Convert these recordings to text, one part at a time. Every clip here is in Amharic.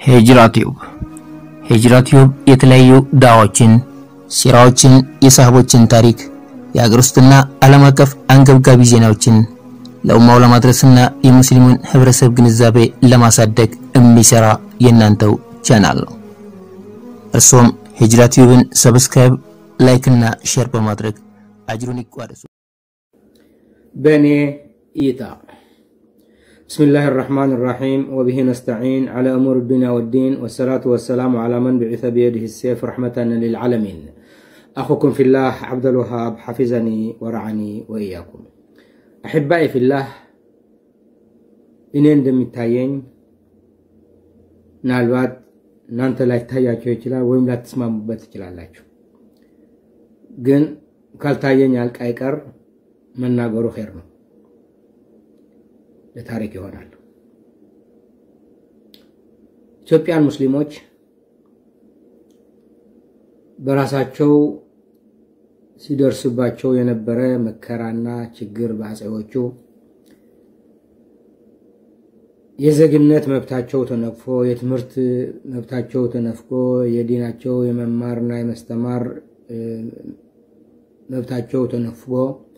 ሂጅራ ቲዩብ ሂጅራ ቲዩብ የተለያዩ ዳዋዎችን፣ ሲራዎችን፣ የሳህቦችን ታሪክ፣ የሀገር ውስጥና ዓለም አቀፍ አንገብጋቢ ዜናዎችን ለኡማው ለማድረስና የሙስሊሙን ህብረተሰብ ግንዛቤ ለማሳደግ የሚሰራ የእናንተው ቻናል ነው። እርሶም ሂጅራ ቲዩብን ሰብስክራይብ፣ ላይክ እና ሼር በማድረግ አጅሩን ይቋደሱ። በእኔ እይታ ብስሚላህ ራሕማን ራሒም ወብሂ ነስተዒን ዓላ እሙር ዱንያ ወዲን ወሰላቱ ወሰላሙ ዓላ መን ብዒተ ብየድህ ሴፍ ረሕመተን ልልዓለሚን አኹኩም ፊላህ ዓብደልወሃብ ሓፊዘኒ ወረዓኒ ወእያኩም አሕባኢ ፊላህ እኔ እንደሚታየኝ ምናልባት እናንተ ላይታያቸው ይችላል ወይም ላትስማሙበት ትችላላችሁ። ግን ካልታየኝ አልቅ አይቀር መናገሩ ኸይር ነው፣ ለታሪክ ይሆናል። ኢትዮጵያን ሙስሊሞች በራሳቸው ሲደርስባቸው የነበረ መከራና ችግር በአፄዎቹ የዜግነት መብታቸው ተነቅፎ የትምህርት መብታቸው ተነፍቆ የዲናቸው የመማርና የመስተማር መብታቸው ተነፍጎ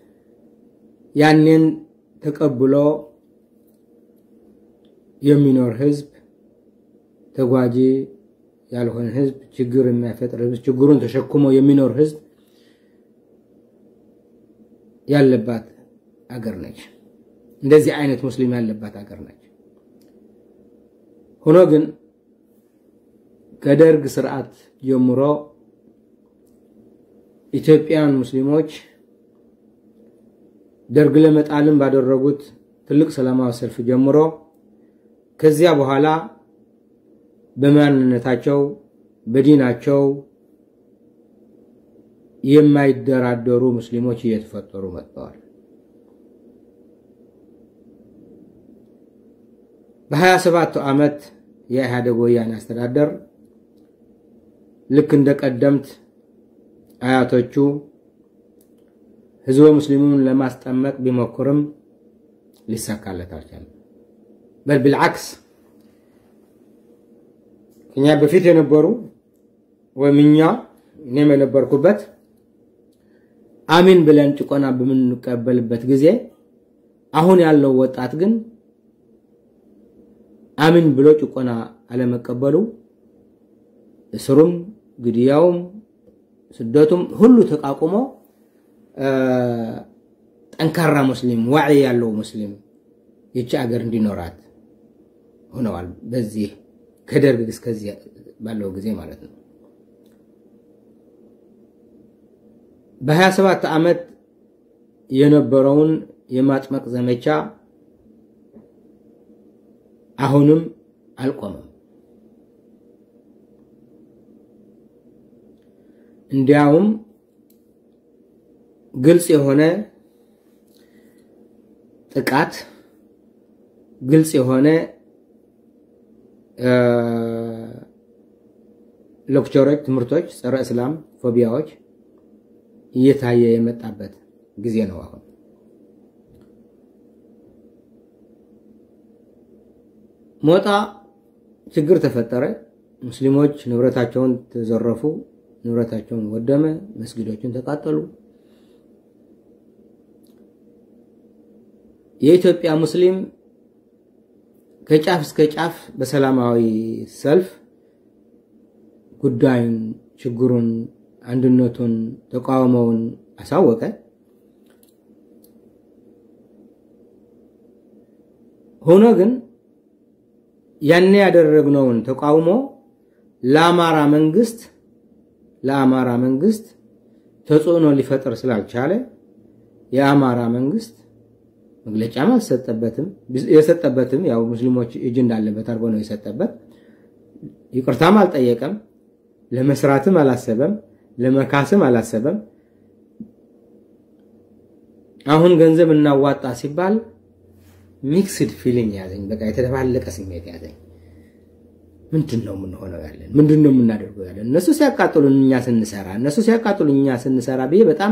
ያንን ተቀብሎ የሚኖር ህዝብ ተጓጂ ያልሆነ ህዝብ ችግር የሚያፈጥር ህዝብ ችግሩን ተሸክሞ የሚኖር ህዝብ ያለባት አገር ነች። እንደዚህ አይነት ሙስሊም ያለባት አገር ነች። ሆኖ ግን ከደርግ ስርዓት ጀምሮ ኢትዮጵያን ሙስሊሞች ደርግ ለመጣልም ባደረጉት ትልቅ ሰላማዊ ሰልፍ ጀምሮ ከዚያ በኋላ በማንነታቸው በዲናቸው የማይደራደሩ ሙስሊሞች እየተፈጠሩ መጥተዋል። በሀያ ሰባቱ ዓመት የኢህአዴግ ወያኔ አስተዳደር ልክ እንደ ቀደምት አያቶቹ ህዝበ ሙስሊሙን ለማስጠመቅ ቢሞክርም ሊሳካለት አልቻለም። በል ብልዓክስ እኛ በፊት የነበሩ ወይም እኛ እኔም የነበርኩበት አሚን ብለን ጭቆና በምንቀበልበት ጊዜ አሁን ያለው ወጣት ግን አሚን ብሎ ጭቆና አለመቀበሉ እስሩም፣ ግድያውም፣ ስደቱም ሁሉ ተቃቁሞ ጠንካራ ሙስሊም ዋዕይ ያለው ሙስሊም ይቺ አገር እንዲኖራት ሆነዋል። በዚህ ከደርግ እስከዚህ ባለው ጊዜ ማለት ነው። በ27 ዓመት የነበረውን የማጥመቅ ዘመቻ አሁንም አልቆመም። እንዲያውም ግልጽ የሆነ ጥቃት፣ ግልጽ የሆነ ሌክቸሮች፣ ትምህርቶች፣ ጸረ እስላም ፎቢያዎች እየታየ የመጣበት ጊዜ ነው። አሁን ሞጣ ችግር ተፈጠረ። ሙስሊሞች ንብረታቸውን ተዘረፉ፣ ንብረታቸውን ወደመ፣ መስጊዶችን ተቃጠሉ። የኢትዮጵያ ሙስሊም ከጫፍ እስከ ጫፍ በሰላማዊ ሰልፍ ጉዳዩን፣ ችግሩን፣ አንድነቱን፣ ተቃውሞውን አሳወቀ። ሆኖ ግን ያኔ ያደረግነውን ተቃውሞ ለአማራ መንግስት ለአማራ መንግስት ተጽዕኖ ሊፈጥር ስላልቻለ የአማራ መንግስት መግለጫም አልሰጠበትም። የሰጠበትም ያው ሙስሊሞች እጅ እንዳለበት አድርጎ ነው የሰጠበት። ይቅርታም አልጠየቀም። ለመስራትም አላሰበም። ለመካስም አላሰበም። አሁን ገንዘብ እናዋጣ ሲባል ሚክስድ ፊሊንግ ያዘኝ። በቃ የተደባለቀ ስሜት ያዘኝ። ምንድን ነው የምንሆነው ያለን? ምንድን ነው የምናደርገው ያለን? እነሱ ሲያቃጥሉን እኛ ስንሰራ፣ እነሱ ሲያቃጥሉን እኛ ስንሰራ ብዬ በጣም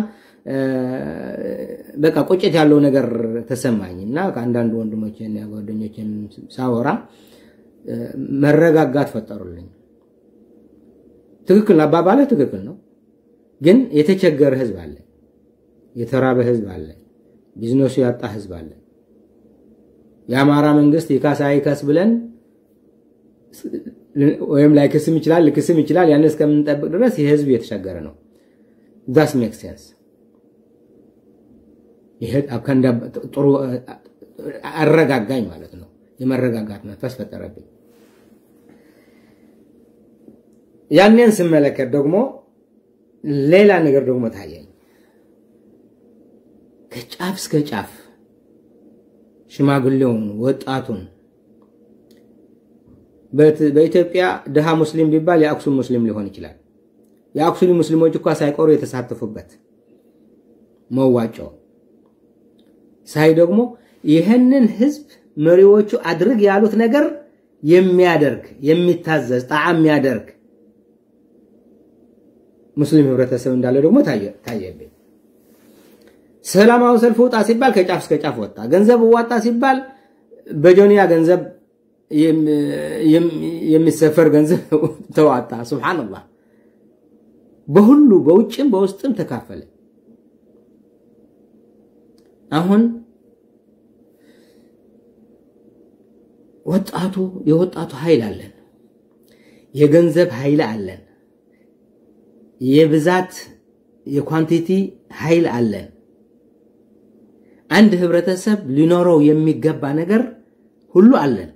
በቃ ቁጭት ያለው ነገር ተሰማኝ እና ከአንዳንድ ወንድሞችን ጓደኞችን ሳወራ መረጋጋት ፈጠሩልኝ። ትክክል አባባልህ ትክክል ነው። ግን የተቸገረ ህዝብ አለ፣ የተራበ ህዝብ አለ፣ ቢዝነሱ ያጣ ህዝብ አለ። የአማራ መንግስት ይካሳ ይከስ ብለን ወይም ላይክስም ይችላል ልክስም ይችላል። ያን እስከምንጠብቅ ድረስ ይህ ህዝብ የተቸገረ ነው። ዳስ ሜክ ሴንስ። ይሄ ጥሩ አረጋጋኝ ማለት ነው። የመረጋጋት መንፈስ ፈጠረብኝ። ያንን ስመለከት ደግሞ ሌላ ነገር ደግሞ ታየኝ። ከጫፍ እስከ ጫፍ ሽማግሌውን፣ ወጣቱን በኢትዮጵያ ድሃ ሙስሊም ቢባል የአክሱም ሙስሊም ሊሆን ይችላል። የአክሱም ሙስሊሞች እኳ ሳይቆሩ የተሳተፉበት መዋጮ ሳይ ደግሞ ይህንን ህዝብ መሪዎቹ አድርግ ያሉት ነገር የሚያደርግ የሚታዘዝ ጣዕም የሚያደርግ ሙስሊም ህብረተሰብ እንዳለ ደግሞ ታየብኝ። ሰላማዊ ሰልፍ ውጣ ሲባል ከጫፍ እስከ ጫፍ ወጣ። ገንዘብ ዋጣ ሲባል በጆንያ ገንዘብ የሚሰፈር ገንዘብ ተዋጣ። ሱብሃነላህ በሁሉ በውጭም በውስጥም ተካፈለ። አሁን ወጣቱ የወጣቱ ኃይል አለን፣ የገንዘብ ኃይል አለን፣ የብዛት የኳንቲቲ ኃይል አለን። አንድ ህብረተሰብ ሊኖረው የሚገባ ነገር ሁሉ አለን።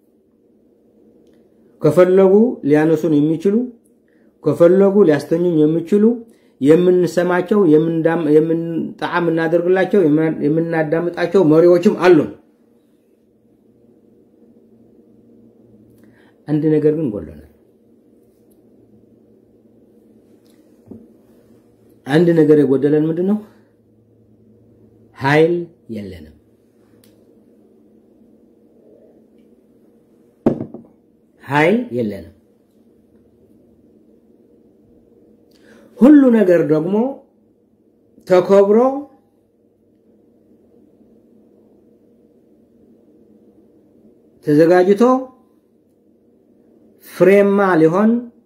ከፈለጉ ሊያነሱን የሚችሉ ከፈለጉ ሊያስተኙን የሚችሉ የምንሰማቸው ጣዕም እናደርግላቸው የምናዳምጣቸው መሪዎችም አሉን። አንድ ነገር ግን ጎሎናል። አንድ ነገር የጎደለን ምንድን ነው? ኃይል የለንም። ኃይል የለንም። ሁሉ ነገር ደግሞ ተከብሮ ተዘጋጅቶ ፍሬማ ሊሆን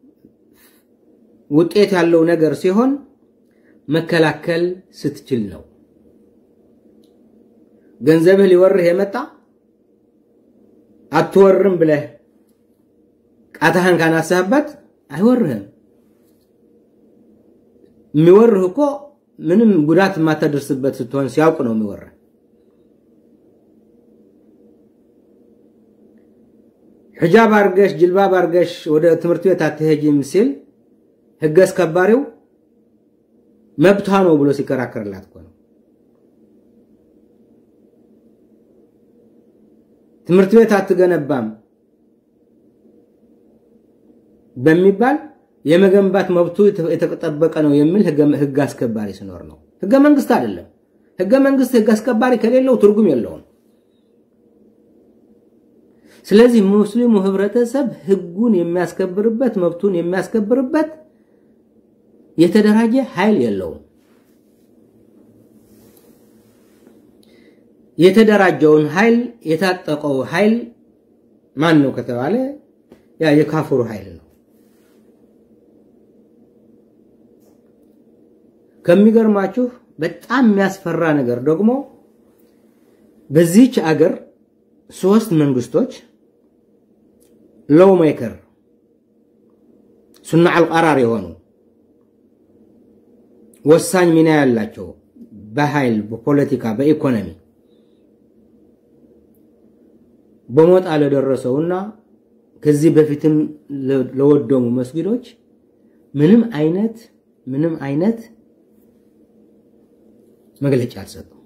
ውጤት ያለው ነገር ሲሆን መከላከል ስትችል ነው። ገንዘብህ ሊወርህ የመጣ አትወርም ብለህ ቃታህን ካናሳህበት አይወርህም። የሚወርህ እኮ ምንም ጉዳት የማታደርስበት ስትሆን ሲያውቅ ነው የሚወርህ። ሒጃብ አርገሽ ጅልባብ አርገሽ ወደ ትምህርት ቤት አትሄጂም ሲል ህግ አስከባሪው መብቷ ነው ብሎ ሲከራከርላት እኮ ነው። ትምህርት ቤት አትገነባም በሚባል የመገንባት መብቱ የተጠበቀ ነው የሚል ህግ አስከባሪ ሲኖር ነው። ህገ መንግስት አይደለም። ህገ መንግስት ህግ አስከባሪ ከሌለው ትርጉም የለውም። ስለዚህ ሙስሊሙ ህብረተሰብ ህጉን የሚያስከብርበት መብቱን የሚያስከብርበት የተደራጀ ኃይል የለውም። የተደራጀውን ኃይል የታጠቀው ኃይል ማን ነው ከተባለ ያ የካፍሩ ኃይል ነው። ከሚገርማችሁ በጣም የሚያስፈራ ነገር ደግሞ በዚህች አገር ሶስት መንግስቶች ሎው ሜከር ሱና አልቀራር የሆኑ ወሳኝ ሚና ያላቸው በኃይል፣ በፖለቲካ፣ በኢኮኖሚ በሞጣ ለደረሰውና ከዚህ በፊትም ለወደሙ መስጊዶች ምንም አይነት ምንም አይነት መግለጫ አልሰጡም።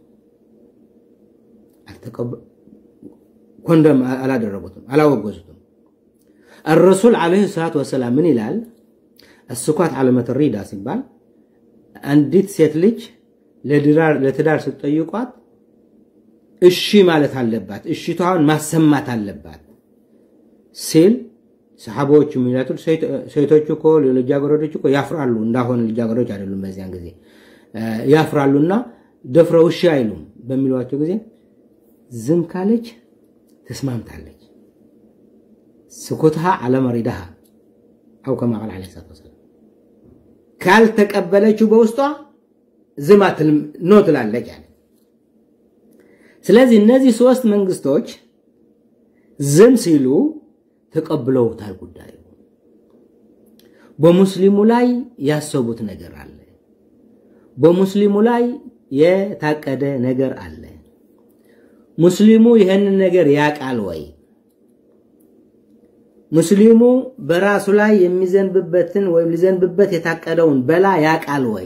ኮንደም አላደረጉትም፣ አላወገዙትም። الرسول عليه الصلاة والسلام ምን ይላል? السكوت علامة الرضا ሲባል አንዲት ሴት ልጅ ለትዳር ስትጠይቋት እሺ ማለት አለባት፣ እሺታዋን ማሰማት አለባት ሲል ሰሓቦቹ የሚላቱ ሴቶቹ እኮ ልጃገረዶች እኮ ያፍራሉ። እንዳሆነ ልጃገረዶች አይደሉም፣ በዚያን ጊዜ ያፍራሉና ደፍረው እሺ አይሉም በሚሏቸው ጊዜ ዝም ካለች ተስማምታለች። ስኩትሃ አለመሪዳሃ አው ከማ ቃል ዓለይሂ ሰላቱ ወሰላም ካልተቀበለችው በውስጧ ዝም አትልም ኖ ትላለች አለ። ስለዚህ እነዚህ ሶስት መንግስቶች ዝም ሲሉ ተቀብለውታል ጉዳዩ። በሙስሊሙ ላይ ያሰቡት ነገር አለ። በሙስሊሙ ላይ የታቀደ ነገር አለ። ሙስሊሙ ይህንን ነገር ያቃል ወይ? ሙስሊሙ በራሱ ላይ የሚዘንብበትን ወይም ሊዘንብበት የታቀደውን በላ ያቃል ወይ?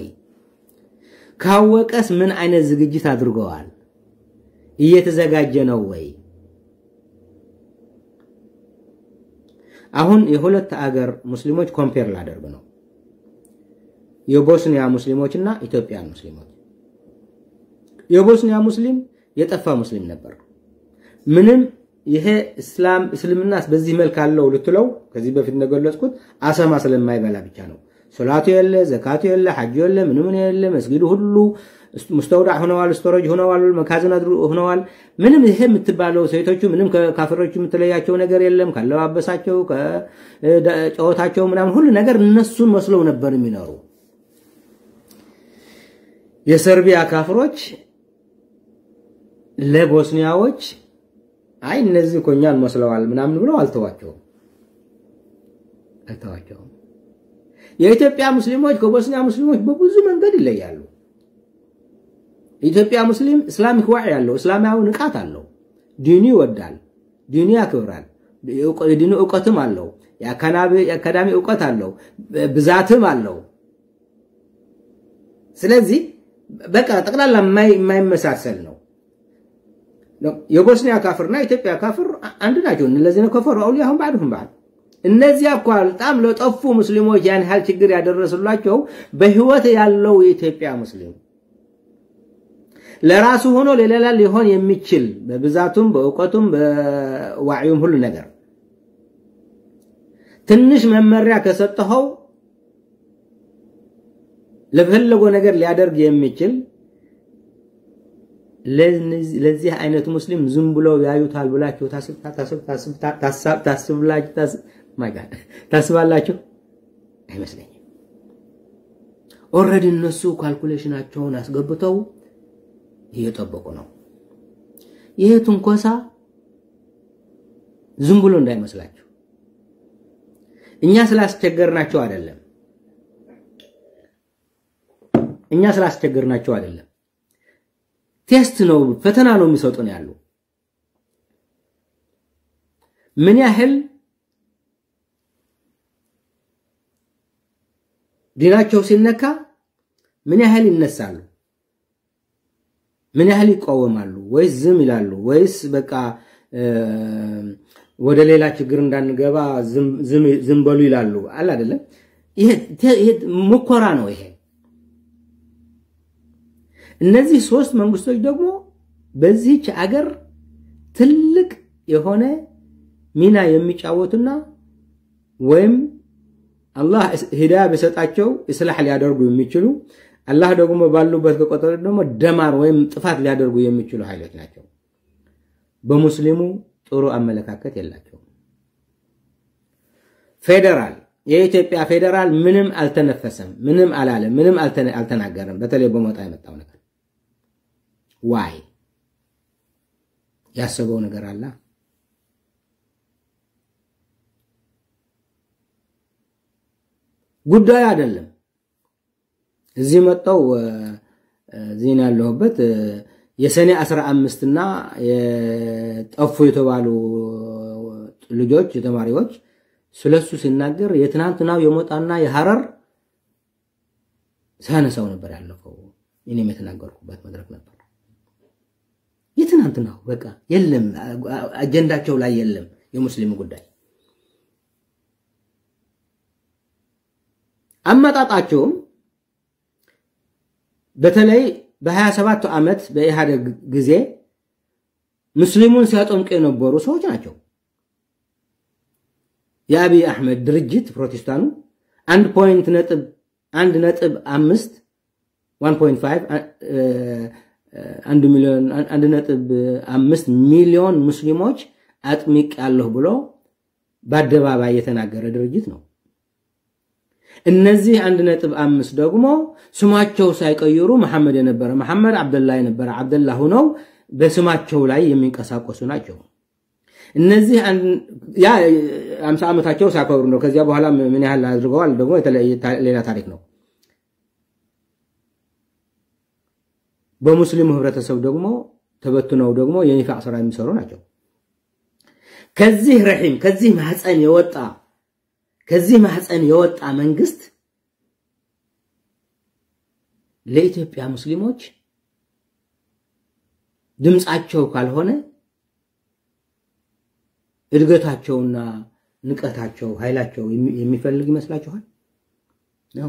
ካወቀስ ምን አይነት ዝግጅት አድርገዋል? እየተዘጋጀ ነው ወይ? አሁን የሁለት አገር ሙስሊሞች ኮምፔር ላደርግ ነው። የቦስኒያ ሙስሊሞች እና ኢትዮጵያን ሙስሊሞች። የቦስኒያ ሙስሊም የጠፋ ሙስሊም ነበር። ምንም ይሄ እስላም እስልምናስ በዚህ መልክ አለው ልትለው ከዚህ በፊት እንደገለጽኩት አሰማ ስለማይበላ ብቻ ነው። ሶላቱ የለ፣ ዘካቱ የለ፣ ሐጁ የለ፣ ምንም የለ። መስጊዱ ሁሉ ሙስተውዳዕ ሆነዋል፣ ስቶሬጅ ሆነዋል፣ መካዝን ሆነዋል። ምንም ይሄ የምትባለው ሴቶቹ ምንም ከካፍሮቹ የምትለያቸው ነገር የለም። ካለባበሳቸው፣ ከጨዋታቸው ምናምን ሁሉ ነገር እነሱን መስለው ነበር የሚኖሩ። የሰርቢያ ካፍሮች ለቦስኒያዎች አይ እነዚህ እኮ እኛን መስለዋል ምናምን ብለው አልተዋቸውም አልተዋቸውም። የኢትዮጵያ ሙስሊሞች ከቦስኒያ ሙስሊሞች በብዙ መንገድ ይለያሉ። የኢትዮጵያ ሙስሊም እስላሚክ ዋዕ ያለው እስላማዊ ንቃት አለው። ዲኑ ይወዳል፣ ዲኑ ያክብራል፣ የዲኑ እውቀትም አለው፣ የአካዳሚ እውቀት አለው፣ ብዛትም አለው። ስለዚህ በቃ ጠቅላላ የማይመሳሰል ነው። የቦስኒያ ካፍርና የኢትዮጵያ ካፍር አንድ ናቸው። እነዚህ ነው ከፈሩ አውሊያሁም ባዕድሁም ባዕድ እነዚያ እኮ በጣም ለጠፉ ሙስሊሞች ያን ያህል ችግር ያደረሱላቸው በህይወት ያለው የኢትዮጵያ ሙስሊም ለራሱ ሆኖ ለሌላ ሊሆን የሚችል በብዛቱም በእውቀቱም በዋዕዩም ሁሉ ነገር ትንሽ መመሪያ ከሰጠኸው ለፈለገው ነገር ሊያደርግ የሚችል ለዚህ አይነት ሙስሊም ዝም ብለው ያዩታል ብላችሁ ታስባላችሁ? አይመስለኝም። ኦልሬዲ እነሱ ካልኩሌሽናቸውን አስገብተው እየጠበቁ ነው። ይሄ ትንኮሳ ዝም ብሎ እንዳይመስላችሁ። እኛ ስላስቸገርናቸው አይደለም። እኛ ስላስቸገርናቸው አይደለም። ቴስት ነው፣ ፈተና ነው የሚሰጡን ያሉ ምን ያህል ዲናቸው ሲነካ ምን ያህል ይነሳሉ፣ ምን ያህል ይቃወማሉ፣ ወይስ ዝም ይላሉ፣ ወይስ በቃ ወደ ሌላ ችግር እንዳንገባ ዝም በሉ ይላሉ። አለ አይደለም። ይሄ ሙከራ ነው ይሄ እነዚህ ሶስት መንግስቶች ደግሞ በዚህች አገር ትልቅ የሆነ ሚና የሚጫወቱና ወይም አላህ ሂዳያ ቢሰጣቸው እስላሕ ሊያደርጉ የሚችሉ አላህ ደግሞ ባሉበት ከቆጠሩ ደግሞ ደማር ወይም ጥፋት ሊያደርጉ የሚችሉ ኃይሎች ናቸው። በሙስሊሙ ጥሩ አመለካከት የላቸውም። ፌዴራል የኢትዮጵያ ፌዴራል ምንም አልተነፈሰም፣ ምንም አላለም፣ ምንም አልተናገረም። በተለይ በሞጣ የመጣው ነገር ዋይ ያሰበው ነገር አለ። ጉዳዩ አይደለም። እዚህ መጣው እዚህ ያለሁበት የሰኔ አስራ አምስት እና የጠፉ የተባሉ ልጆች ተማሪዎች ስለሱ ሲናገር የትናንትናው የሞጣና የሐረር ሳነሳው ነበር ያለፈው። እኔም የተናገርኩበት መድረክ ነበር። የትናንትናው በቃ የለም፣ አጀንዳቸው ላይ የለም የሙስሊም ጉዳይ። አመጣጣቸውም በተለይ በሀያ ሰባቱ ዓመት በኢህአደግ ጊዜ ሙስሊሙን ሲያጠምቁ የነበሩ ሰዎች ናቸው። የአብይ አሕመድ ድርጅት ፕሮቴስታኑ አንድ ፖይንት ነጥብ አንድ ነጥብ አምስት ዋን ፖይንት ፋይቭ አንድ ሚሊዮን አንድ ነጥብ አምስት ሚሊዮን ሙስሊሞች አጥሚቅ ያለሁ ብሎ በአደባባይ የተናገረ ድርጅት ነው። እነዚህ አንድ ነጥብ አምስት ደግሞ ስማቸው ሳይቀይሩ መሐመድ የነበረ መሐመድ፣ አብደላ የነበረ አብደላ ሁነው በስማቸው ላይ የሚንቀሳቀሱ ናቸው። እነዚህ ያ አምሳ ዓመታቸው ሲያከብሩ ነው። ከዚያ በኋላ ምን ያህል አድርገዋል ደግሞ ሌላ ታሪክ ነው። በሙስሊሙ ህብረተሰብ ደግሞ ተበትነው ደግሞ የኒፋቅ ስራ የሚሰሩ ናቸው። ከዚህ ረሒም ከዚህ ማህፀን የወጣ ከዚህ ማህፀን የወጣ መንግስት ለኢትዮጵያ ሙስሊሞች ድምፃቸው ካልሆነ እድገታቸውና ንቀታቸው ኃይላቸው የሚፈልግ ይመስላችኋል? ነው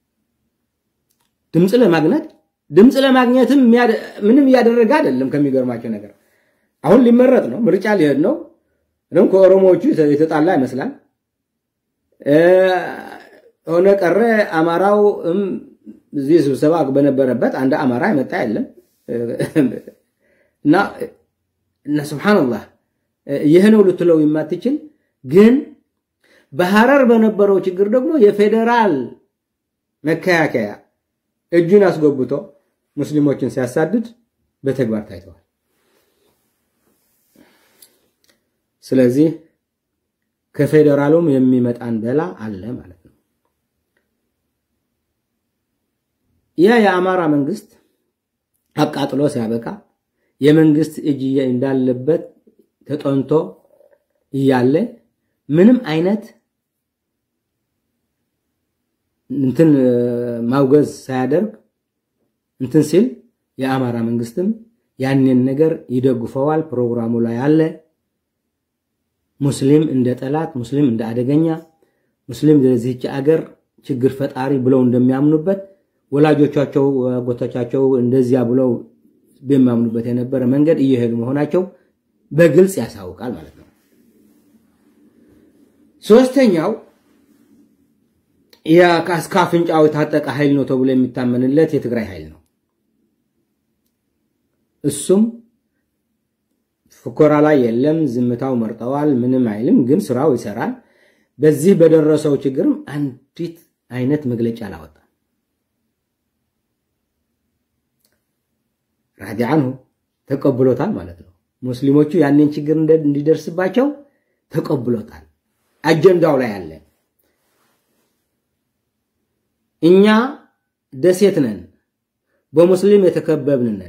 ድምፅ ለማግኘት ድምፅ ለማግኘትም ምንም እያደረገ አይደለም። ከሚገርማቸው ነገር አሁን ሊመረጥ ነው፣ ምርጫ ሊሄድ ነው። ደግሞ ከኦሮሞዎቹ የተጣላ ይመስላል። ሆነ ቀረ አማራው እዚህ ስብሰባ በነበረበት አንድ አማራ የመጣ የለም እና እና ስብሓንላህ ይህ ነው ልትለው የማትችል ግን በሐረር በነበረው ችግር ደግሞ የፌዴራል መከላከያ እጁን አስጎብቶ ሙስሊሞችን ሲያሳድድ በተግባር ታይተዋል። ስለዚህ ከፌዴራሉም የሚመጣን በላ አለ ማለት ነው። ያ የአማራ መንግስት አቃጥሎ ሲያበቃ የመንግስት እጅ እንዳለበት ተጠንቶ እያለ ምንም አይነት እንትን ማውገዝ ሳያደርግ እንትን ሲል የአማራ መንግስትም ያንን ነገር ይደግፈዋል። ፕሮግራሙ ላይ አለ። ሙስሊም እንደ ጠላት፣ ሙስሊም እንደ አደገኛ፣ ሙስሊም ለዚህች አገር ችግር ፈጣሪ ብለው እንደሚያምኑበት ወላጆቻቸው አጎቶቻቸው እንደዚያ ብለው በሚያምኑበት የነበረ መንገድ እየሄዱ መሆናቸው በግልጽ ያሳውቃል ማለት ነው። ሶስተኛው እስከ አፍንጫው የታጠቀ ኃይል ነው ተብሎ የሚታመንለት የትግራይ ኃይል ነው። እሱም ፍኮራ ላይ የለም፣ ዝምታው መርጠዋል። ምንም አይልም፣ ግን ስራው ይሰራል። በዚህ በደረሰው ችግርም አንዲት አይነት መግለጫ አላወጣም። ራዲ አንሁ ተቀብሎታል ማለት ነው። ሙስሊሞቹ ያንን ችግር እንዲደርስባቸው ተቀብሎታል። አጀንዳው ላይ አለ። እኛ ደሴት ነን፣ በሙስሊም የተከበብን ነን።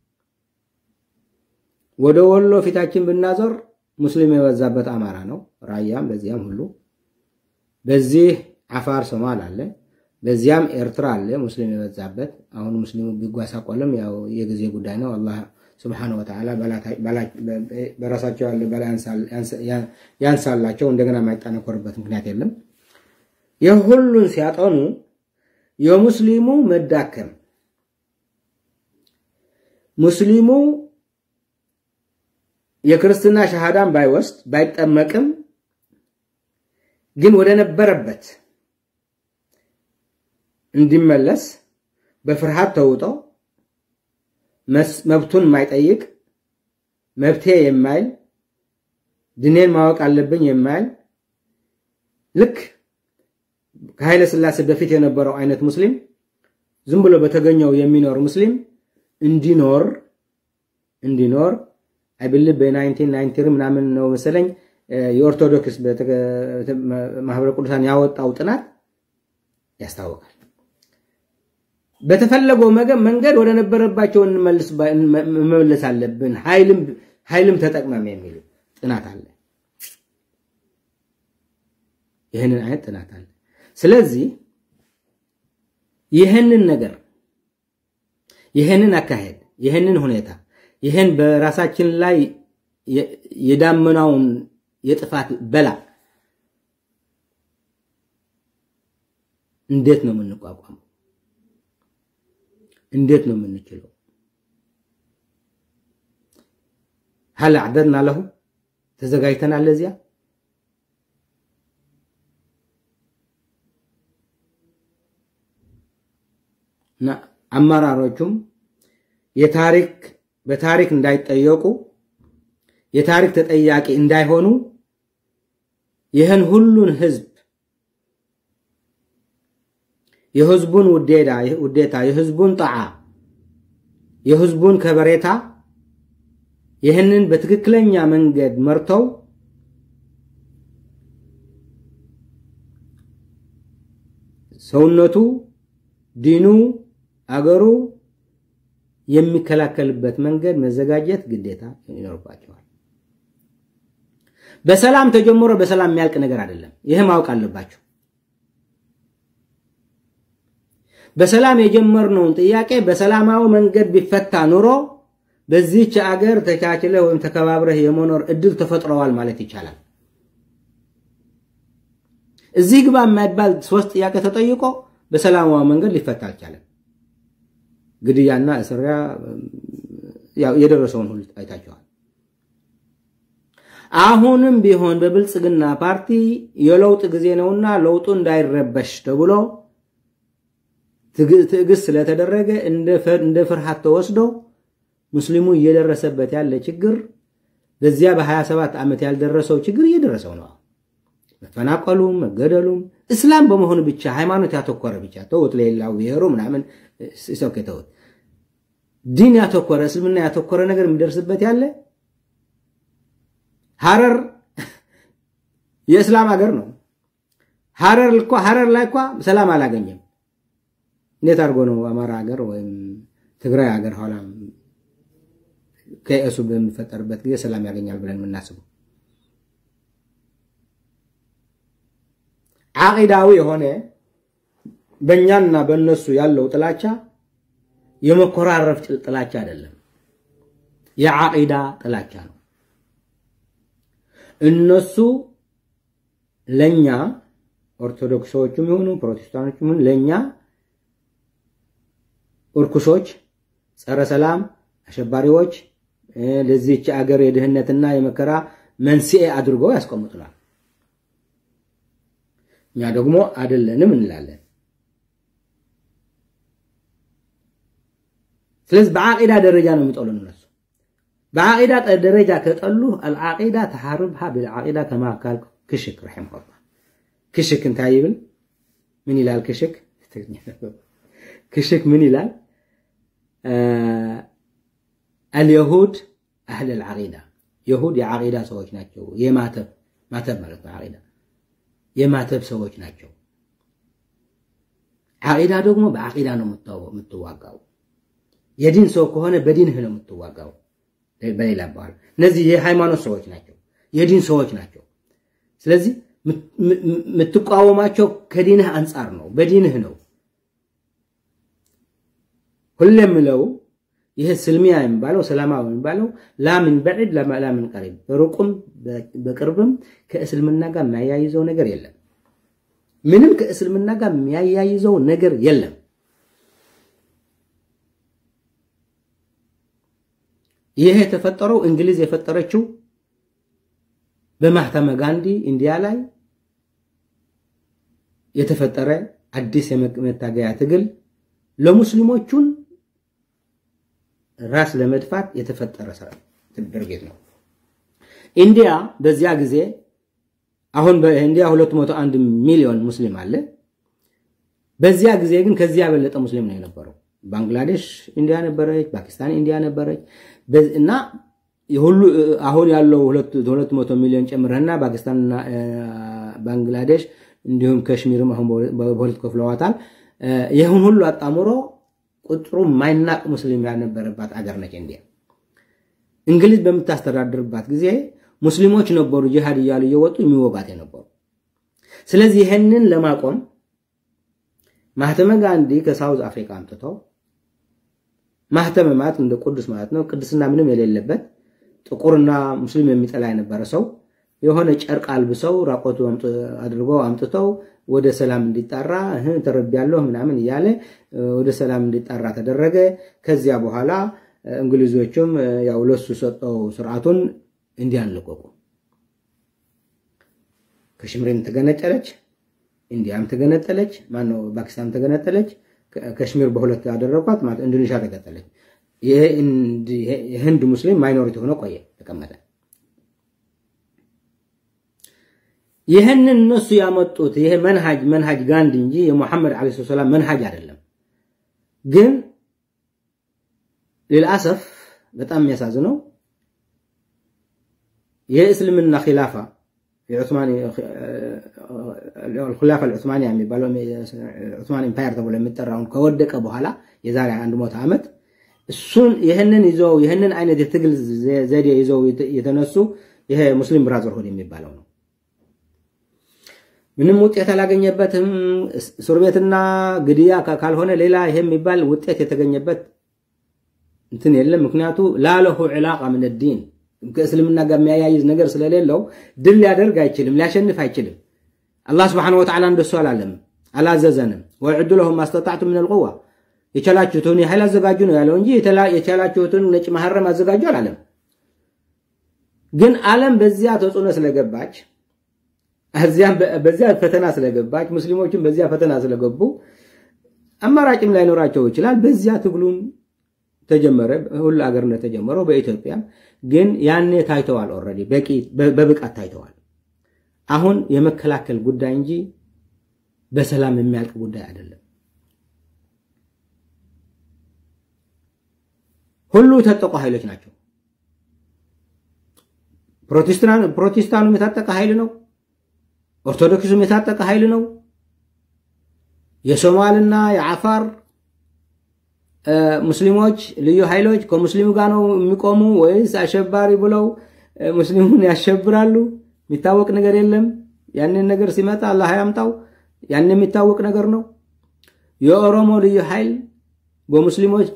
ወደ ወሎ ፊታችን ብናዞር ሙስሊም የበዛበት አማራ ነው፣ ራያም በዚያም ሁሉ። በዚህ አፋር ሶማል አለ፣ በዚያም ኤርትራ አለ ሙስሊም የበዛበት። አሁን ሙስሊሙ ቢጓሳቆልም ያው የጊዜ ጉዳይ ነው። አላህ ስብሓነሁ ወተዓላ በራሳቸው ያለ በላ ያንሳላቸው፣ እንደገና የማይጠነኮርበት ምክንያት የለም። የሁሉን ሲያጠኑ የሙስሊሙ መዳከም ሙስሊሙ የክርስትና ሸሃዳን ባይወስድ ባይጠመቅም ግን ወደ ነበረበት እንዲመለስ በፍርሃት ተውጦ መብቱን የማይጠይቅ መብቴ የማይል ድኔን ማወቅ አለብኝ የማይል ልክ ከኃይለ ሥላሴ በፊት የነበረው አይነት ሙስሊም ዝም ብሎ የሚኖር ሙስሊም እንዲኖር እንዲኖር አይብልህ በ1990 ምናምን ነው መሰለኝ የኦርቶዶክስ ማህበረ ቅዱሳን ያወጣው ጥናት ያስታውቃል። በተፈለገው መንገድ ወደ ነበረባቸው መመለስ አለብን፣ ኃይልም ተጠቅመም የሚል ጥናት አለ። ይህንን አይነት ጥናት አለ። ስለዚህ ይህንን ነገር ይህንን አካሄድ ይህንን ሁኔታ ይህን በራሳችን ላይ የዳመናውን የጥፋት በላ እንዴት ነው የምንቋቋመው? እንዴት ነው የምንችለው? ሀል አዕደድና ለሁ ተዘጋጅተናል ለዚያ እና አመራሮቹም የታሪክ በታሪክ እንዳይጠየቁ የታሪክ ተጠያቂ እንዳይሆኑ ይህን ሁሉን ህዝብ የህዝቡን ውዴታ፣ የህዝቡን ጣዓ፣ የህዝቡን ከበሬታ ይህንን በትክክለኛ መንገድ መርተው ሰውነቱ፣ ዲኑ፣ አገሩ የሚከላከልበት መንገድ መዘጋጀት ግዴታ ይኖርባቸዋል። በሰላም ተጀምሮ በሰላም የሚያልቅ ነገር አይደለም። ይህ ማወቅ አለባቸው። በሰላም የጀመርነውን ጥያቄ በሰላማዊ መንገድ ቢፈታ ኑሮ በዚህች አገር ተቻችለህ ወይም ተከባብረህ የመኖር እድል ተፈጥረዋል ማለት ይቻላል። እዚህ ግባ የማይባል ሶስት ጥያቄ ተጠይቆ በሰላማዊ መንገድ ሊፈታ አልቻለም። ግድያና እስሪያ የደረሰውን ሁሉ አይታቸዋል። አሁንም ቢሆን በብልጽግና ፓርቲ የለውጥ ጊዜ ነውና ለውጡ እንዳይረበሽ ተብሎ ትዕግስት ስለተደረገ እንደ ፍርሃት ተወስዶ ሙስሊሙ እየደረሰበት ያለ ችግር በዚያ በ27 ዓመት ያልደረሰው ችግር እየደረሰው ነው። መፈናቀሉም መገደሉም እስላም በመሆኑ ብቻ ሃይማኖት ያተኮረ ብቻ ተውት፣ ሌላው ብሔሩ ምናምን ሰው ተውት። ዲን ያተኮረ እስልምና ያተኮረ ነገር የሚደርስበት ያለ ሐረር የእስላም ሀገር ነው። ሐረር እኮ ሐረር ላይ እኮ ሰላም አላገኘም። እንዴት አድርጎ ነው አማራ ሀገር ወይም ትግራይ ሀገር ኋላ ከእሱ በሚፈጠርበት ጊዜ ሰላም ያገኛል ብለን የምናስበው? ዓቂዳዊ የሆነ በእኛና በእነሱ ያለው ጥላቻ የመኮራረፍ ጥላቻ አይደለም፣ የዓቂዳ ጥላቻ ነው። እነሱ ለኛ ኦርቶዶክሶችም ይሁኑ ፕሮቴስታንቶችም ይሁኑ ለኛ እርኩሶች፣ ጸረ ሰላም አሸባሪዎች፣ ለዚህች አገር የድህነትና የመከራ መንስኤ አድርገው ያስቀምጡናል። እኛ ደግሞ አይደለንም እንላለን። ስለዚህ በዓቂዳ ደረጃ ነው የሚጠሉን እነሱ። በዓቂዳ ደረጃ ከጠሉ አልዓቂዳ ተሓርብሃ ብልዓቂዳ ከማ ካል ክሽክ ረሒምሁላህ ክሽክ እንታይ ይብል ምን ይላል? ክሽክ ክሽክ ምን ይላል? አልየሁድ አህል ልዓቂዳ የሁድ የዓቂዳ ሰዎች ናቸው። የማተብ ማተብ ማለት ነው ዓቂዳ የማተብ ሰዎች ናቸው። ዓቂዳ ደግሞ በዓቂዳ ነው የምትዋጋው። የዲን ሰው ከሆነ በዲንህ ነው የምትዋጋው። በሌላ አባባል እነዚህ የሃይማኖት ሰዎች ናቸው፣ የዲን ሰዎች ናቸው። ስለዚህ የምትቃወማቸው ከዲንህ አንጻር ነው፣ በዲንህ ነው። ሁሌ የምለው ይህ ስልሚያ የሚባለው ሰላማዊ የሚባለው ላምን በዒድ ላምን ቀሪብ በሩቁም በቅርብም ከእስልምና ጋር የሚያያይዘው ነገር የለም። ምንም ከእስልምና ጋር የሚያያይዘው ነገር የለም። ይህ የተፈጠረው እንግሊዝ የፈጠረችው በማህተመ ጋንዲ ኢንዲያ ላይ የተፈጠረ አዲስ የመታገያ ትግል ለሙስሊሞቹን ራስ ለመድፋት የተፈጠረ ድርጊት ነው። ኢንዲያ በዚያ ጊዜ አሁን በኢንዲያ 201 ሚሊዮን ሙስሊም አለ። በዚያ ጊዜ ግን ከዚያ የበለጠ ሙስሊም ነው የነበረው። ባንግላዴሽ ኢንዲያ ነበረች፣ ፓኪስታን ኢንዲያ ነበረች እና ሁሉ አሁን ያለው 200 ሚሊዮን ጨምረህና ፓኪስታንና ባንግላዴሽ እንዲሁም ከሽሚርም አሁን በሁለት ከፍለዋታል። ይህን ሁሉ አጣምሮ ቁጥሩ ማይናቅ ሙስሊም ያልነበረባት አገር ነች ኢንዲያ። እንግሊዝ በምታስተዳድርባት ጊዜ ሙስሊሞች ነበሩ ጂሃድ እያሉ እየወጡ የሚወጋት የነበሩ። ስለዚህ ይህንን ለማቆም ማህተመ ጋንዲ ከሳውዝ አፍሪካ አምጥተው ማህተመ ማለት እንደ ቅዱስ ማለት ነው። ቅድስና ምንም የሌለበት ጥቁርና ሙስሊም የሚጠላ የነበረ ሰው የሆነ ጨርቅ አልብሰው ራቆቱ አድርገው አምጥተው ወደ ሰላም እንዲጣራ ተረቢያለሁ ምናምን እያለ ወደ ሰላም እንዲጣራ ተደረገ። ከዚያ በኋላ እንግሊዞቹም ያው ለሱ ሰጠው ስርዓቱን እንዲያንለቀቁ ከሽምሬም ተገነጠለች፣ ኢንዲያም ተገነጠለች፣ ማነው ፓኪስታን ተገነጠለች። ከሽሚር በሁለት ያደረጓት ማለት ኢንዶኔሽያ ተገጠለች። የህንድ ሙስሊም ማይኖሪቲ ሆኖ ቆየ ተቀመጠ። ይህንን እነሱ ያመጡት ይሄ መንሃጅ መንሃጅ ጋንዲ እንጂ የሙሐመድ ዓለይሂ ሰላም መንሃጅ አይደለም። ግን ልልአሰፍ በጣም የሚያሳዝነው የእስልምና ኺላፋ የዑስማኒ ኹላፋ አልዑስማንያ የሚባለው ዑስማን ኢምፓየር ተብሎ የሚጠራውን ከወደቀ በኋላ የዛሬ አንድ መቶ ዓመት እሱን ይህንን ይዘው ይህንን አይነት የትግል ዘዴ ይዘው የተነሱ ይሄ ሙስሊም ብራዘርሁድ የሚባለው ነው። ምንም ውጤት አላገኘበትም። እስር ቤትና ግድያ ካልሆነ ሌላ ይሄ የሚባል ውጤት የተገኘበት እንትን የለም። ምክንያቱ ላለሁ ዕላቃ ምን ዲን ከእስልምና ጋር የሚያያይዝ ነገር ስለሌለው ድል ሊያደርግ አይችልም፣ ሊያሸንፍ አይችልም። አላህ ስብሓነሁ ወተዓላ እንደሱ አላለም፣ አላዘዘንም። ወዕዱ ለሁም ማስተጣዕቱ ምን ልቁዋ የቻላችሁትን ያህል አዘጋጁ ነው ያለው እንጂ የቻላችሁትን ነጭ መሐረም አዘጋጁ አላለም። ግን ዓለም በዚያ ተጽዕኖ ስለገባች በዚያ ፈተና ስለገባች ሙስሊሞችን በዚያ ፈተና ስለገቡ አማራጭም ላይኖራቸው ይችላል። በዚያ ትግሉን ተጀመረ። ሁሉ አገር እንደተጀመረው በኢትዮጵያ ግን ያኔ ታይተዋል። ኦልሬዲ በቂ በብቃት ታይተዋል። አሁን የመከላከል ጉዳይ እንጂ በሰላም የሚያልቅ ጉዳይ አይደለም። ሁሉ የታጠቁ ኃይሎች ናቸው። ፕሮቴስታኑም የታጠቀ ኃይል ነው። ኦርቶዶክሱም የታጠቀ ኃይል ነው። የሶማልና የአፋር ሙስሊሞች ልዩ ኃይሎች ከሙስሊሙ ጋር ነው የሚቆሙ ወይስ አሸባሪ ብለው ሙስሊሙን ያሸብራሉ? የሚታወቅ ነገር የለም። ያንን ነገር ሲመጣ አላህ ያምጣው። ያን የሚታወቅ ነገር ነው። የኦሮሞ ልዩ ኃይል በሙስሊሞች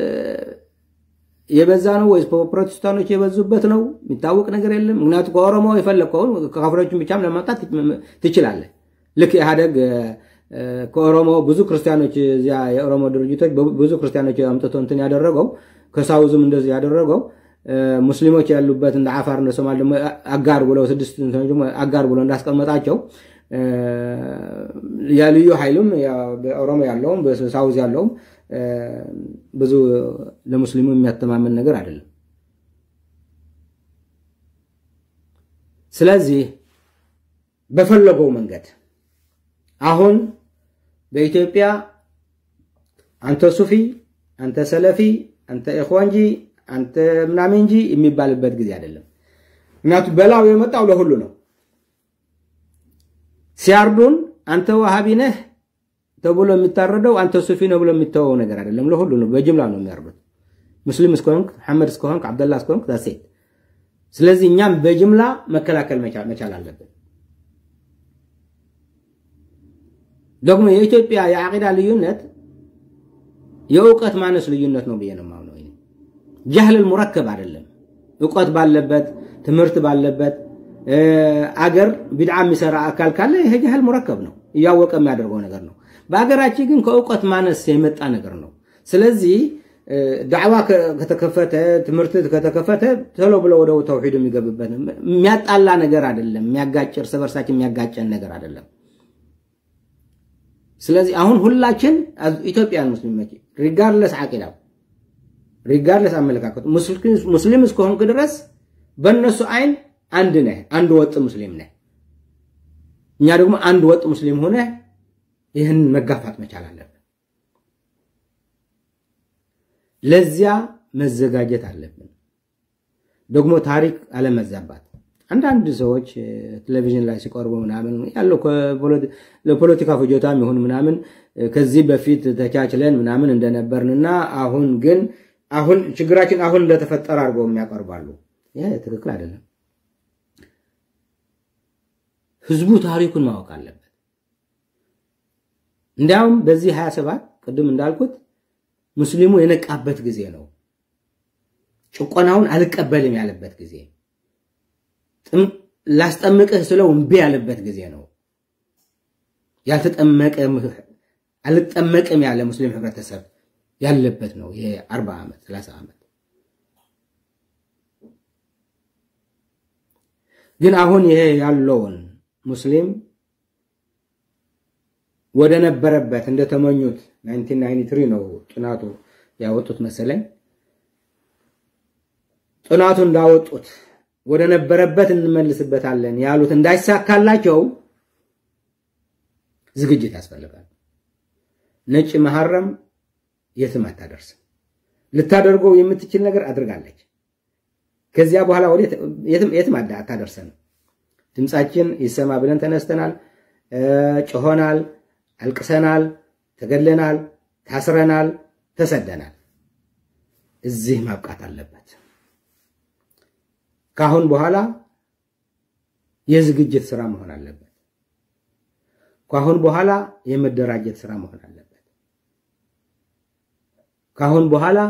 የበዛ ነው ወይስ ፕሮቴስታኖች የበዙበት ነው? የሚታወቅ ነገር የለም። ምክንያቱም ከኦሮሞ የፈለግከውን ከካፍሮችን ብቻም ለማምጣት ትችላለህ። ልክ ኢህአደግ ከኦሮሞ ብዙ ክርስቲያኖች እዚያ የኦሮሞ ድርጅቶች ብዙ ክርስቲያኖች አምጥቶ እንትን ያደረገው ከሳውዝም እንደዚህ ያደረገው ሙስሊሞች ያሉበት እንደ አፋር እንደ ሶማል ደግሞ አጋር ብለው ስድስት አጋር ብለው እንዳስቀመጣቸው የልዩ ኃይሉም በኦሮሞ ያለውም በሳውዝ ያለውም ብዙ ለሙስሊሙ የሚያተማመን ነገር አይደለም። ስለዚህ በፈለገው መንገድ አሁን በኢትዮጵያ አንተ ሱፊ፣ አንተ ሰለፊ፣ አንተ ኢኽዋንጂ፣ አንተ ምናምን እንጂ የሚባልበት ጊዜ አይደለም። ምክንያቱም በላው የመጣው ለሁሉ ነው። ሲያርዱን አንተ ዋሃቢ ነህ ተብሎ የሚታረደው አንተ ሱፊ ነው ብሎ የሚተወው ነገር አይደለም። ለሁሉ ነው፣ በጅምላ ነው የሚያርዱት። ሙስሊም እስከሆንክ መሐመድ እስከሆንክ አብደላ እስከሆንክ ዳሴት። ስለዚህ እኛም በጅምላ መከላከል መቻል አለብን። ደግሞ የኢትዮጵያ የዓቂዳ ልዩነት የእውቀት ማነስ ልዩነት ነው ብዬ ነው የማምነው። ጃህል ሙረከብ አይደለም። እውቀት ባለበት ትምህርት ባለበት አገር ቢድዓ የሚሰራ አካል ካለ ይሄ ጃህል ሙረከብ ነው፣ እያወቀ የሚያደርገው ነገር ነው። በአገራችን ግን ከእውቀት ማነስ የመጣ ነገር ነው። ስለዚህ ዳዕዋ ከተከፈተ ትምህርት ከተከፈተ ቶሎ ብሎ ወደ ተውሒዱ የሚገብበት የሚያጣላ ነገር አይደለም። የሚያጋጭ እርስ በርሳችን የሚያጋጨን ነገር አይደለም። ስለዚህ አሁን ሁላችን ኢትዮጵያን ሙስሊሞች ሪጋርለስ ዓቂዳው ሪጋርለስ አመለካከቱ ሙስሊም እስከሆንክ ድረስ በእነሱ አይን አንድ ነህ፣ አንድ ወጥ ሙስሊም ነህ። እኛ ደግሞ አንድ ወጥ ሙስሊም ሆነ ይህን መጋፋት መቻል አለብን። ለዚያ መዘጋጀት አለብን። ደግሞ ታሪክ አለመዛባት አንዳንድ ሰዎች ቴሌቪዥን ላይ ሲቀርቡ ምናምን ያለው ለፖለቲካ ፍጆታም ይሁን ምናምን ከዚህ በፊት ተቻችለን ምናምን እንደነበርንና አሁን ግን አሁን ችግራችን አሁን እንደተፈጠረ አድርገው የሚያቀርባሉ። ይህ ትክክል አይደለም። ህዝቡ ታሪኩን ማወቅ አለበት። እንዲያውም በዚህ 27 ቅድም እንዳልኩት ሙስሊሙ የነቃበት ጊዜ ነው። ጭቆናውን አልቀበልም ያለበት ጊዜ ላስጠምቅህ ስለው እምቢ ያለበት ጊዜ ነው። ያልተጠመቀ አልጠመቅም ያለ ሙስሊም ህብረተሰብ ያለበት ነው። ይሄ 40 ዓመት 30 ዓመት ግን አሁን ይሄ ያለውን ሙስሊም ወደ ነበረበት እንደተመኙት 1993 ነው ጥናቱ ያወጡት መሰለኝ። ጥናቱ እንዳወጡት ወደ ነበረበት እንመልስበታለን ያሉት እንዳይሳካላቸው ዝግጅት ያስፈልጋል። ነጭ መሐረም የትም አታደርስም። ልታደርገው የምትችል ነገር አድርጋለች። ከዚያ በኋላ የትም አታደርሰንም። ድምፃችን ይሰማ ብለን ተነስተናል፣ ጮሆናል፣ አልቅሰናል፣ ተገለናል፣ ታስረናል፣ ተሰደናል። እዚህ ማብቃት አለበት። ከአሁን በኋላ የዝግጅት ስራ መሆን አለበት። ከአሁን በኋላ የመደራጀት ስራ መሆን አለበት። ከአሁን በኋላ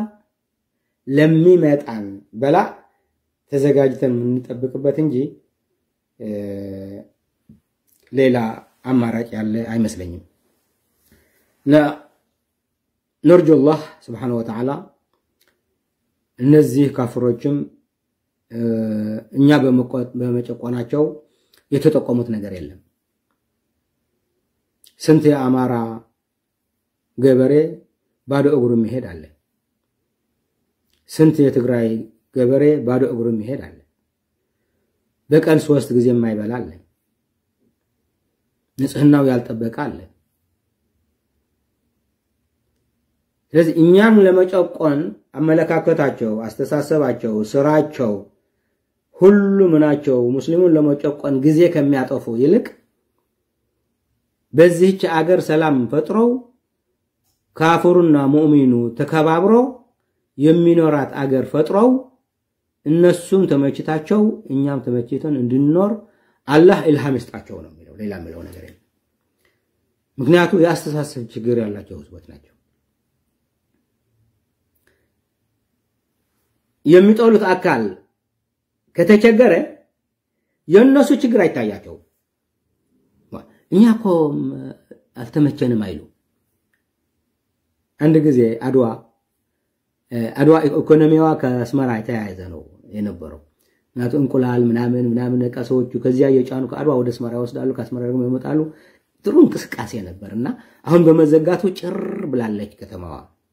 ለሚመጣን በላ ተዘጋጅተን የምንጠብቅበት እንጂ ሌላ አማራጭ ያለ አይመስለኝም። ነርጁ ላህ ስብሓነ ወተዓላ እነዚህ ካፍሮችም እኛ በመጨቆናቸው የተጠቀሙት ነገር የለም። ስንት የአማራ ገበሬ ባዶ እግሩ የሚሄድ አለ። ስንት የትግራይ ገበሬ ባዶ እግሩ የሚሄድ አለ። በቀን ሶስት ጊዜ የማይበላ አለ። ንጽህናው ያልጠበቀ አለ። ስለዚህ እኛም ለመጨቆን አመለካከታቸው፣ አስተሳሰባቸው፣ ስራቸው ሁሉ ምናቸው ሙስሊሙን ለመጨቆን ጊዜ ከሚያጠፉ ይልቅ በዚህች አገር ሰላም ፈጥረው ካፍሩና ሙእሚኑ ተከባብሮ የሚኖራት አገር ፈጥረው እነሱም ተመችታቸው እኛም ተመችተን እንድንኖር አላህ ኢልሃም ይስጣቸው ነው የሚለው። ሌላ የሚለው ነገር የለም። ምክንያቱ የአስተሳሰብ ችግር ያላቸው ህዝቦች ናቸው። የሚጠሉት አካል ከተቸገረ የእነሱ ችግር አይታያቸውም። እኛ እኮ አልተመቸንም አይሉ። አንድ ጊዜ አድዋ አድዋ ኢኮኖሚዋ ከአስመራ የተያያዘ ነው የነበረው። ምክንያቱ እንቁላል ምናምን ምናምን ዕቃ ሰዎቹ ከዚያ እየጫኑ ከአድዋ ወደ አስመራ ይወስዳሉ፣ ከአስመራ ደግሞ ይመጣሉ። ጥሩ እንቅስቃሴ ነበር እና አሁን በመዘጋቱ ጭር ብላለች ከተማዋ።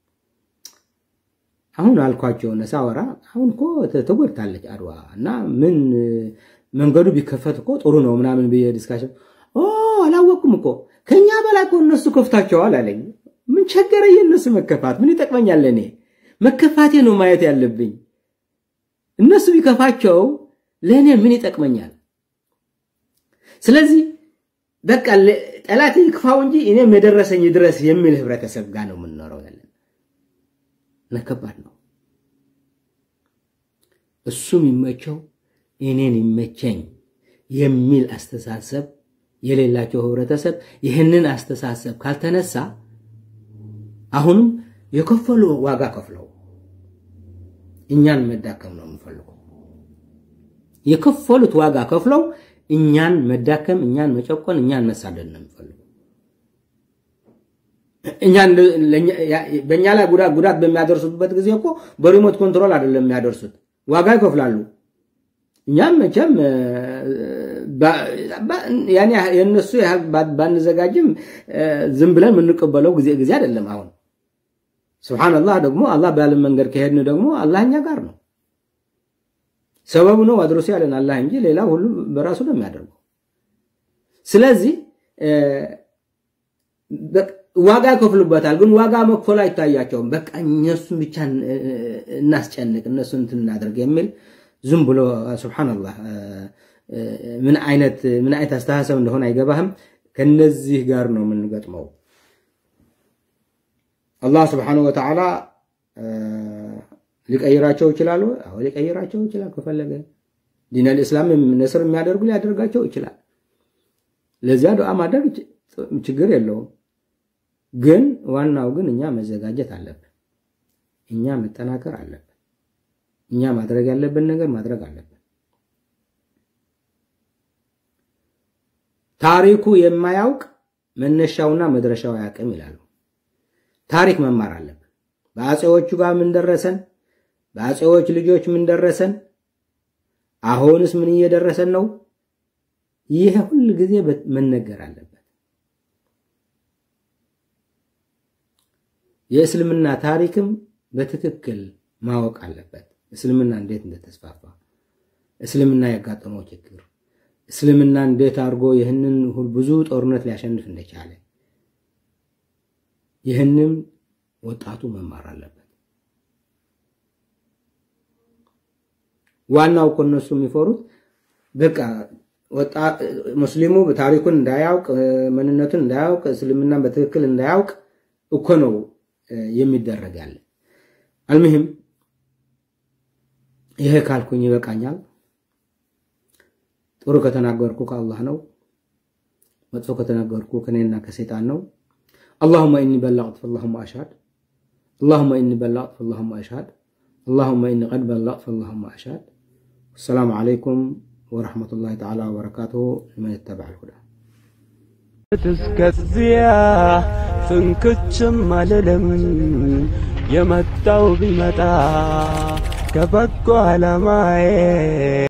አሁን አልኳቸው ሳወራ አሁን እኮ ተጎድታለች አድዋ እና ምን መንገዱ ቢከፈት እኮ ጥሩ ነው ምናምን ብዬ ዲስካሽን አላወቅኩም እኮ ከኛ በላይ እኮ እነሱ ከፍታቸዋል አለኝ። ምን ቸገረ የእነሱ መከፋት? ምን ይጠቅመኛል? እኔ መከፋቴ ነው ማየት ያለብኝ። እነሱ ቢከፋቸው ለእኔ ምን ይጠቅመኛል? ስለዚህ በቃ ጠላት ይክፋው እንጂ እኔም የደረሰኝ ድረስ የሚል ህብረተሰብ ጋር ነው የምንኖረው ያለን እና ከባድ ነው። እሱም ይመቸው እኔን ይመቸኝ የሚል አስተሳሰብ የሌላቸው ህብረተሰብ ይህንን አስተሳሰብ ካልተነሳ አሁንም የከፈሉ ዋጋ ከፍለው እኛን መዳከም ነው የምፈልጉ። የከፈሉት ዋጋ ከፍለው እኛን መዳከም፣ እኛን መጨቆን፣ እኛን መሳደድ ነው የሚፈልጉ። በእኛ ላይ ጉዳት ጉዳት በሚያደርሱበት ጊዜ እኮ በሪሞት ኮንትሮል አይደለም የሚያደርሱት፣ ዋጋ ይከፍላሉ። እኛም መቼም የእነሱ ያህል ባንዘጋጅም ዝም ብለን የምንቀበለው ጊዜ ጊዜ አይደለም። አሁን ስብሓንላህ ደግሞ አላህ ባለን መንገድ ከሄድን ደግሞ አላህ እኛ ጋር ነው። ሰበቡ ነው አድርሶ ያለን አላህ እንጂ ሌላ ሁሉ በራሱ ነው የሚያደርገው። ስለዚህ ዋጋ ይከፍሉበታል፣ ግን ዋጋ መክፈሉ አይታያቸውም። በቃ እነሱን ብቻ እናስጨንቅ፣ እነሱን እንትን እናደርግ የሚል ዝም ብሎ ሱብሓነላህ ምን አይነት ምን አይነት አስተሳሰብ እንደሆነ አይገባህም። ከነዚህ ጋር ነው የምንገጥመው። አላህ ስብሓነሁ ወተዓላ ሊቀይራቸው ይችላል። አዎ ሊቀይራቸው ይችላል ከፈለገ። ዲነል ኢስላም ነስር የሚያደርጉ ሊያደርጋቸው ይችላል። ለዚያ ዱዓ ማድረግ ችግር የለውም። ግን ዋናው ግን እኛ መዘጋጀት አለብን። እኛ መጠናከር አለብን። እኛ ማድረግ ያለብን ነገር ማድረግ አለብን። ታሪኩ የማያውቅ መነሻውና መድረሻው አያውቅም ይላሉ። ታሪክ መማር አለብን። በአፄዎቹ ጋር ምን ደረሰን? በአፄዎች ልጆች ምን ደረሰን? አሁንስ ምን እየደረሰን ነው? ይህ ሁል ጊዜ መነገር አለበት። የእስልምና ታሪክም በትክክል ማወቅ አለበት። እስልምና እንዴት እንደተስፋፋ፣ እስልምና ያጋጠመው ችግር እስልምና እንዴት አድርጎ ይህንን ብዙ ጦርነት ሊያሸንፍ እንደቻለ ይህንም ወጣቱ መማር አለበት። ዋናው እኮ እነሱ የሚፈሩት በቃ ሙስሊሙ ታሪኩን እንዳያውቅ ምንነቱን እንዳያውቅ እስልምናን በትክክል እንዳያውቅ እኮ ነው የሚደረግ ያለ። አልሙሂም ይሄ ካልኩኝ ይበቃኛል። ጥሩ ከተናገርኩ ከአላህ ነው፣ መጥፎ ከተናገርኩ ከኔና ከሰይጣን ነው። አላሁመ ኢኒ በላቅት ፈላሁመ አሽሃድ አላሁመ ኢኒ በላቅት ፈላሁመ አሽሃድ አላሁመ ኢኒ ቀድ በላቅት ፈላሁመ አሽሃድ። አሰላሙ ዓለይኩም ወረሕመቱላሂ ተዓላ ወበረካቱሁ ሊመን ይተበዕ ልሁዳ እስከዚያ ፍንክችም አልልም የመጣው ቢመጣ ከበጎ ዓላማዬ